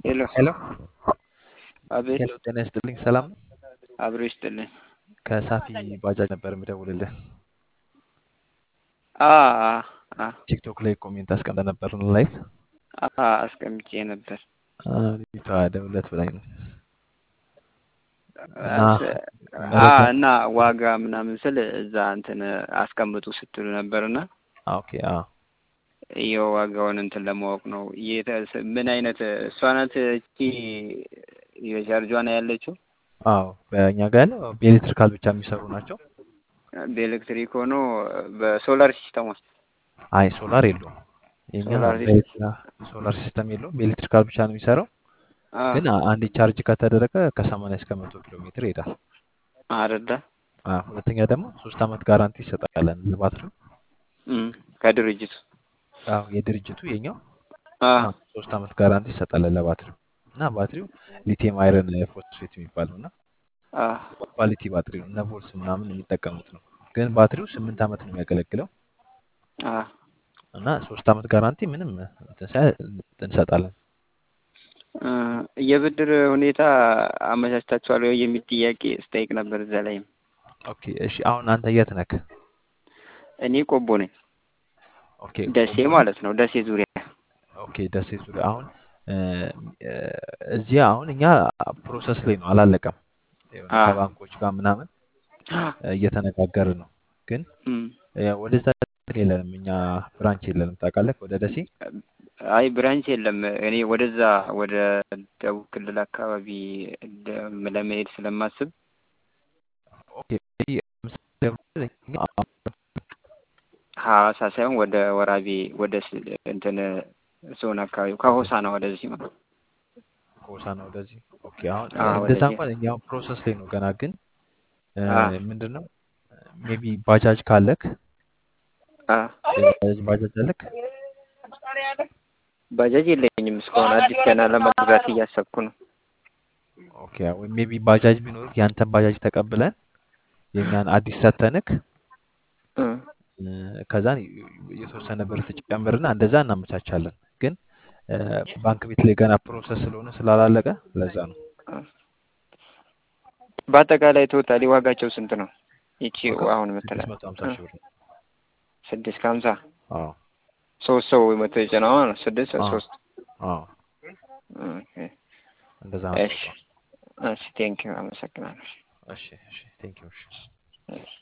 ሄሎ ሄሎ አቤት ሄሎ፣ ጤና ይስጥልኝ። ሰላም ነው? አብሮ ይስጥልኝ። ከሳፊ ባጃጅ ነበር የምደውልልህ። አ አ አ ቲክቶክ ላይ ኮሜንት አስቀምጠ ነበር ላይፍ አ አስቀምጬ ነበር። ልጅቷ ደውለት ብላኝ ነው እና አስ- አ መረጃ እና ዋጋ ምናምን ስል እዛ እንትን አስቀምጡ ስትሉ ነበርና አ፣ ኦኬ አ ይኸው ዋጋውን እንትን ለማወቅ ነው። የተ- ምን አይነት እሷ ናት እቺ የቻርጇ ነው ያለችው? አዎ በእኛ ጋር ያለው በኤሌክትሪካል ብቻ የሚሰሩ ናቸው። በኤሌክትሪክ ሆኖ በሶላር ሲስተም ውስጥ አይ ሶላር የለውም የኛ ሶላር ሶላር ሲስተም የለውም። በኤሌክትሪካል ብቻ ነው የሚሰራው። አ ግን አ- አንድ ቻርጅ ከተደረገ ከሰማንያ እስከ መቶ ኪሎ ሜትር ይሄዳል። አረዳ አ፣ ሁለተኛ ደግሞ ሶስት አመት ጋራንቲ ይሰጣለን ለባትሪው። እም ከድርጅቱ አዎ የድርጅቱ የኛው አ አዎ ሶስት አመት ጋራንቲ ይሰጣለን ለባትሪው እና ባትሪው ሊቲየም አይረን ፎስፌት የሚባለው እና አ ኳሊቲ ባትሪ ነው። እነ ቮልስ ምናምን የሚጠቀሙት ነው። ግን ባትሪው ስምንት አመት ነው የሚያገለግለው አ እና ሶስት አመት ጋራንቲ ምንም እንትን ሳይል እንሰጣለን። እ የብድር ሁኔታ አመቻችታችኋል ወይ የሚል ጥያቄ ስጠይቅ ነበር። እዛ ላይም ኦኬ እሺ። አሁን አንተ የት ነክ? እኔ ቆቦ ነኝ፣ ኦኬ ደሴ ቆቦ ነህ? ማለት ነው። ደሴ ዙሪያ ኦኬ ደሴ ዙሪያ። አሁን እ፣ እ፣ እዚህ አሁን እኛ ፕሮሰስ ላይ ነው አላለቀም። የሆነ አ ከባንኮች ጋር ምናምን እ፣ እየተነጋገርን ነው። ግን እም እ፣ ወደዛ የለንም እኛ ብራንች የለንም ታውቃለህ፣ ወደ ደሴ አይ ብራንች የለም። እኔ ወደዛ ወደ ደቡብ ክልል አካባቢ ደ- ለመሄድ ስለማስብ ኦኬ ምሳሌ እኛ ሐዋሳ ሳይሆን ወደ ወራቤ ወደ ስ- እንትን ዞን አካባቢ ከሆሳና ወደዚህ ማለት ነው። ሆሳና ወደዚህ ኦኬ። አሁን አ እንደዛ ወደዚህ እንኳን እኛ ፕሮሰስ ላይ ነው ገና። ግን አ ምንድን ነው ሜቢ ባጃጅ ካለክ አ የባጃጅ ባጃጅ አለክ? ባጃጅ የለኝም እስካሁን አዲስ ገና ለመግዛት እያሰብኩ ነው። ኦኬ ወይ ሜቢ ባጃጅ ቢኖርክ ያንተን ባጃጅ ተቀብለን የኛን አዲስ ሰተንክ እ እ፣ ከዛን የተወሰነ ብር ትጨምርና እንደዛ እናመቻቻለን። ግን እ፣ ባንክ ቤት ላይ ገና ፕሮሰስ ስለሆነ ስላላለቀ ለዛ ነው አ በአጠቃላይ ቶታሊ ዋጋቸው ስንት ነው? ይቺ ዋጋው አሁን ስድስት የምትለው መቶ ሀምሳ እ ሺህ ብር ነው። ስድስት ከሀምሳ አዎ ሶስት ሰው መቶ የጫነው ማለት ነው። ስድስት አዎ ሶስት አዎ ኦኬ። እንደዛ ነው እሺ ዋጋው። እሺ ቴንኪው አመሰግናለሁ። እሺ እሺ ቴንክ ዩ እሺ እሺ